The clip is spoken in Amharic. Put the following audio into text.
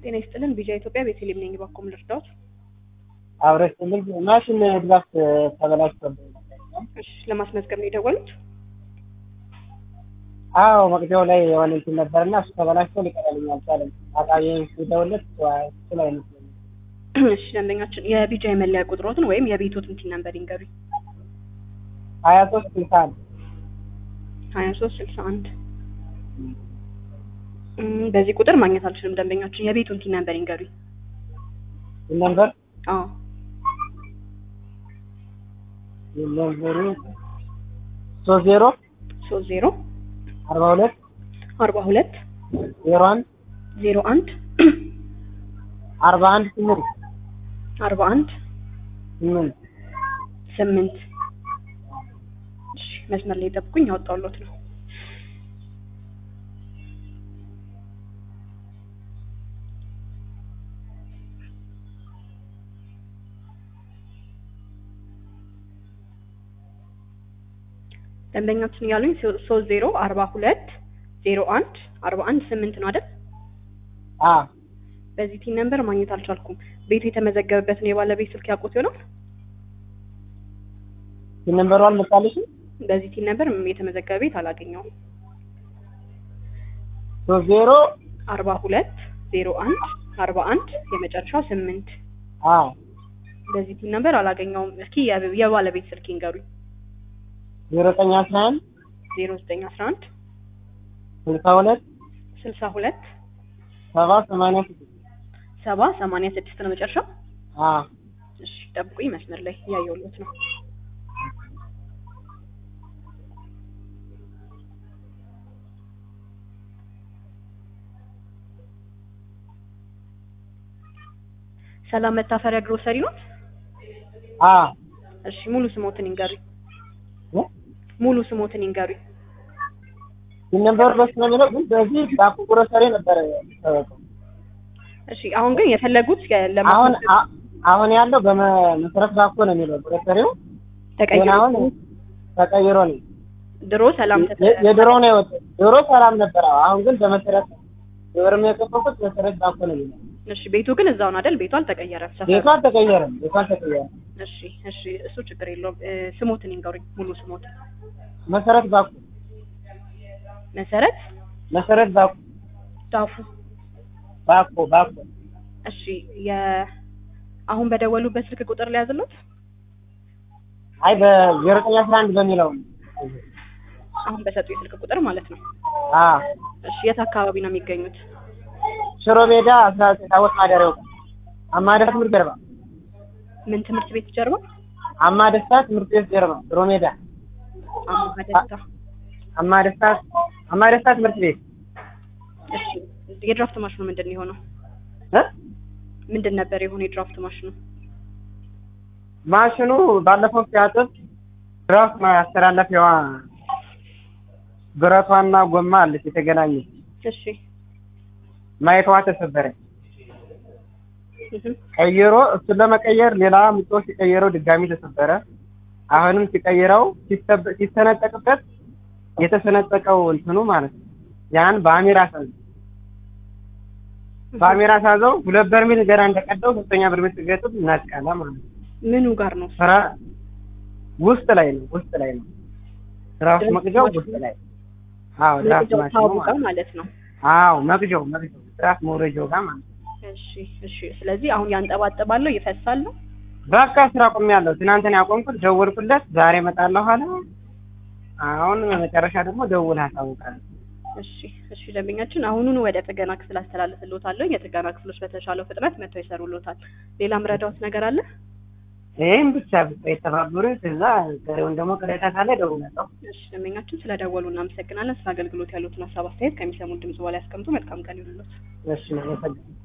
ጤና ይስጥልን ቪዥን ኢትዮጵያ ቤተልሔም ነኝ። ባኮም ልርዳዎት? አብረሽ ትልቅ ማሽን ድጋፍ ተበላሽቶብኝ እሺ ለማስመዝገብ ነው የደወሉት? አዎ መቅጃው ላይ የሆነ እንትን ነበርና እሱ ተበላሽቶ ሊቀረልኝ አልቻለም። አጣቢ ሲደውልለት እሱ ላይ ነው እሺ ደንበኛችን የቢጃ የመለያ ቁጥሮትን ወይም የቤቶትን ቲን ነምበር ይንገሩኝ። ሀያ ሶስት ስልሳ አንድ ሀያ ሶስት ስልሳ አንድ በዚህ ቁጥር ማግኘት አልችልም። ደንበኛችን የቤቱን ቲን ነምበር ይንገሩኝ። ነምበር አዎ ነምበሩ ሶስት ዜሮ ሶስት ዜሮ አርባ ሁለት አርባ ሁለት ዜሮ አንድ ዜሮ አንድ አርባ አንድ ስምንት አርባ አንድ ስምንት ስምንት እሺ መስመር ላይ ጠብቁኝ፣ ያወጣሁሎት ነው። ደንበኛችን ያሉኝ ሶስት ዜሮ አርባ ሁለት ዜሮ አንድ አርባ አንድ ስምንት ነው አይደል? አ በዚህ ቲን ነምበር ማግኘት አልቻልኩም። ቤቱ የተመዘገበበትን የባለቤት ስልክ ያውቁት ይሆናል? ነምበሩ አልመጣልሽም? በዚህ ቲን ነምበር የተመዘገበ ቤት አላገኘውም። ሶስት ዜሮ አርባ ሁለት ዜሮ አንድ አርባ አንድ የመጨረሻው ስምንት አ በዚህ ቲን ነምበር አላገኘውም። እስኪ የ- የባለቤት ስልክ ይንገሩኝ። ዜሮ ዘጠኝ አስራ አንድ ዜሮ ዘጠኝ አስራ አንድ ስልሳ ሁለት ስልሳ ሁለት ሰባ ሰማንያ ስድስት ሰባ ሰማንያ ስድስት ነው መጨረሻው። አ እሺ ጠብቁኝ፣ መስመር ላይ እያየሁሎት ነው። ሰላም መታፈሪያ ግሮሰሪ ነው? አ እሺ ሙሉ ስሞትን ይንገሩኝ። እ? ሙሉ ስሞትን ይንገሩኝ። ነምበሩ በስ ነው የሚለው ግን በዚህ ባኩ ግሮሰሪ ነበረ የሚታወቀው። እሺ አሁን ግን የፈለጉት የ- አሁን ለማስመዝገብ አ- አሁን ያለው በመሰረት ባኮ ነው የሚለው ግሮሰሪው ግን ተቀይሮ አሁን ተቀይሮ ነው ድሮ ሰላም ተተ የ- የድሮ ነው የወጣው። ድሮ ሰላም ነበር። አዎ። አሁን ግን በመሰረት የወርም የከፈኩት መሰረት ባኮ ነው የሚለው። እሺ ቤቱ ግን እዛው ነው አይደል? ቤቱ አልተቀየረም። ሰፈሩ። ቤቷ አልተቀየረም። ቤቷ አልተቀየረም። እሺ እሺ እሱ ችግር የለውም። እ፣ ስሞትን ይንገሩኝ። ሙሉ ስሞት መሰረት ባኮ መሰረት መሰረት ባኮ ዳፉ። ባኮ ባኮ እሺ የ አሁን በደወሉበት ስልክ ቁጥር ሊያዝሉት አይ በዜሮ ዘጠኝ አስራ አንድ በሚለው አሁን በሰጡ የስልክ ቁጥር ማለት ነው። አ እሺ የት አካባቢ ነው የሚገኙት? ሽሮ ሜዳ አስራ ዘጠኝ ታቦት ማደሪያው አማደስ ትምህርት ጀርባ ምን ትምህርት ቤት ጀርባ? አማደስታ ትምህርት ቤት ጀርባ ሽሮ ሜዳ አማሃ ደስታ። አማደስታ አማደስታ ትምህርት ቤት እሺ የድራፍት ማሽኑ ምንድን ነው የሆነው? እ ምንድን ነበር የሆነ የድራፍት ማሽኑ? ማሽኑ ባለፈው ሲያጥብ ድራፍት ማስተላለፊያዋ ብረቷና ጎማ አለች የተገናኘች እሺ ማየቷ ተሰበረ። እህ ቀይሮ እሱን ለመቀየር ሌላ ምጦ ሲቀይረው ድጋሚ ተሰበረ። አሁንም ሲቀይረው ሲሰበ- ሲሰነጠቅበት የተሰነጠቀው እንትኑ ማለት ነው። ያን በአሜራ ሳዘው በአሜራ ሳዘው ሁለት በርሜል ገና እንደቀደው ሶስተኛ በርሜል ሲገጥም ነቀለ ማለት ነው። ምኑ ጋር ነው? ስራ ውስጥ ላይ ነው ውስጥ ላይ ነው ድራፍት መቅጃው ውስጥ ላይ አዎ ድራፍት መቅጃው ማሽኑ ታቡ ማለት ጋር ነው። ማለት ነው። አዎ መቅጃው መቅጃው ድራፍት መውረጃው ጋር ማለት ነው። እሺ እሺ። ስለዚህ አሁን ያንጠባጥባለሁ ይፈሳል ነው? በቃ ስራ ቆሜያለሁ። ትናንትና ያቆምኩት ደወልኩለት፣ ዛሬ እመጣለሁ አለ። አሁን መጨረሻ ደግሞ ደውል አሳውቃለሁ። እሺ እሺ። ደንበኛችን አሁኑኑ ወደ ጥገና ክፍል አስተላልፍልዎታለሁ። የጥገና ክፍሎች በተሻለው ፍጥነት መጥተው ይሰሩልዎታል። ሌላ ምረዳዎት ነገር አለ? ይህም ብቻ ብቻ የተባበሩ እዛ ቀሪውን ደግሞ ቅሬታ ካለ እደውላለሁ። እሺ ደንበኛችን ስለደወሉ እናመሰግናለን። ስለ አገልግሎት ያሉትን ሀሳብ አስተያየት ከሚሰሙን ድምጽ በላይ ያስቀምጡ። መልካም ቀን ይሁንልዎት። እሺ ነው